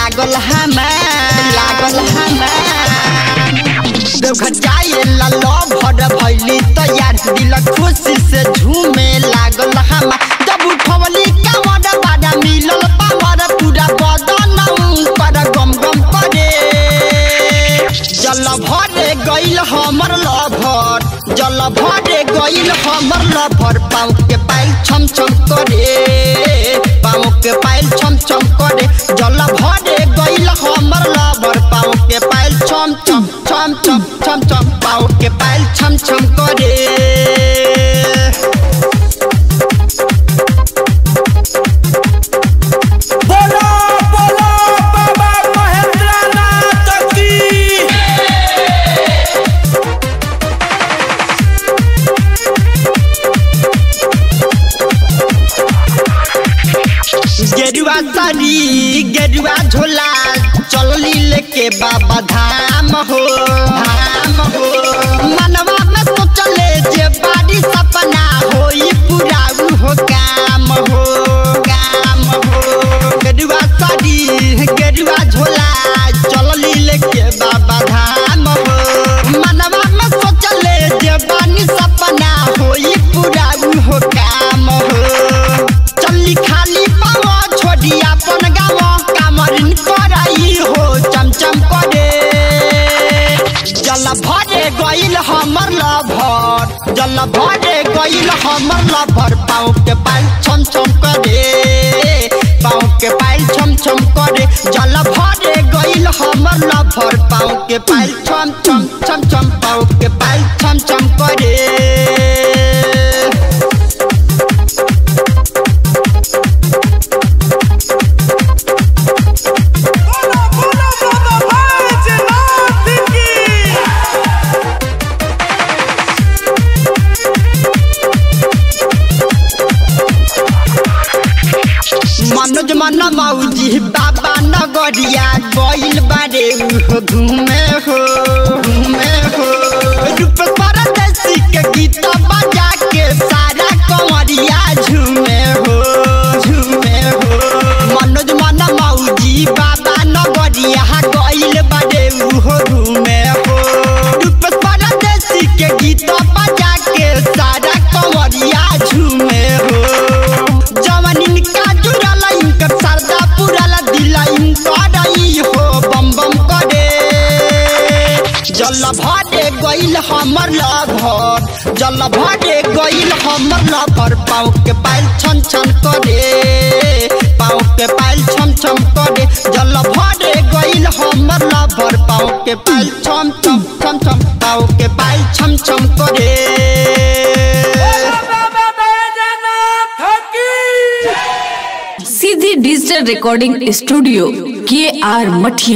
लागल हमार लागल हमार देवघर जाए ला भर भैली तैयार दिल खुशी से झूमे लागल हमार जब उठवली कांवर बाड़ा मिलल पावर पूरा बदन पर गम गम करे जल भरे गइल हमर लभर जल भरे गइल हमर लभर पाँव के पाइल छम छम करे पाँव के पाइल छम छम करे जल भरे गइल हमर लभर पाँव के पाइल छम छम छम छम छम छम पाँव के पाइल छम छम करे बोलो बोलो बाबा महेंद्रनाथ की गेरुआ साड़ी गेरुआ झोला चलली लेके बाबा धाम हो धाम हो मनवा में सोचले जे बाड़ी सपना होई पूरा हो काम हो काम हो गेरुआ साड़ी गेरुआ झोला चलली लेके बाबा धाम हो मनवा में सोचले जे बानी सपना होई पूरा हो काम हो चल्ली खाली पाव छोड़ी अपन गाँव कामरिन कराई हो चमचम करे जल भरे गइल हमर लभर जल भरे गइल हमर लभर पाँव के पाइल छम छम करे पाँव के पाइल छम छम करे जल भरे गइल हमर लभर पाँव के पाइल छम छम छम छम पाँव के पाइल छम छम करे बोलो बोलो बाबा भैजनाथ की मनोज मन मौजी बाबा नगरिया गइल बारे उहो घूमे हो घूमे हो रूप परदेसी के गीत बजा के सारा कंवरिया झूमे हो झूमे हो मनोज मन मौजी बाबा नगरिया गइल बारे उहो घूमे हो रूप परदेसी के गीत बजा के सारा कंवरिया झूमे हो जवन इनका जुड़ल इनकर सरदा पुरल दिल इनकर ई हो बम बम करे जल भरे गइल हमर लभर जल भरे गइल हमर लभर पाँव के पाइल छन छन करे पाँव के पाइल छम छम करे जल भरे गइल हमर लभर पाँव के पाइल छम छम छम छम पाँव के पाइल छम छम करे बाबा बैजनाथ की सीधी डिजिटल रिकॉर्डिंग स्टूडियो के आर मठिया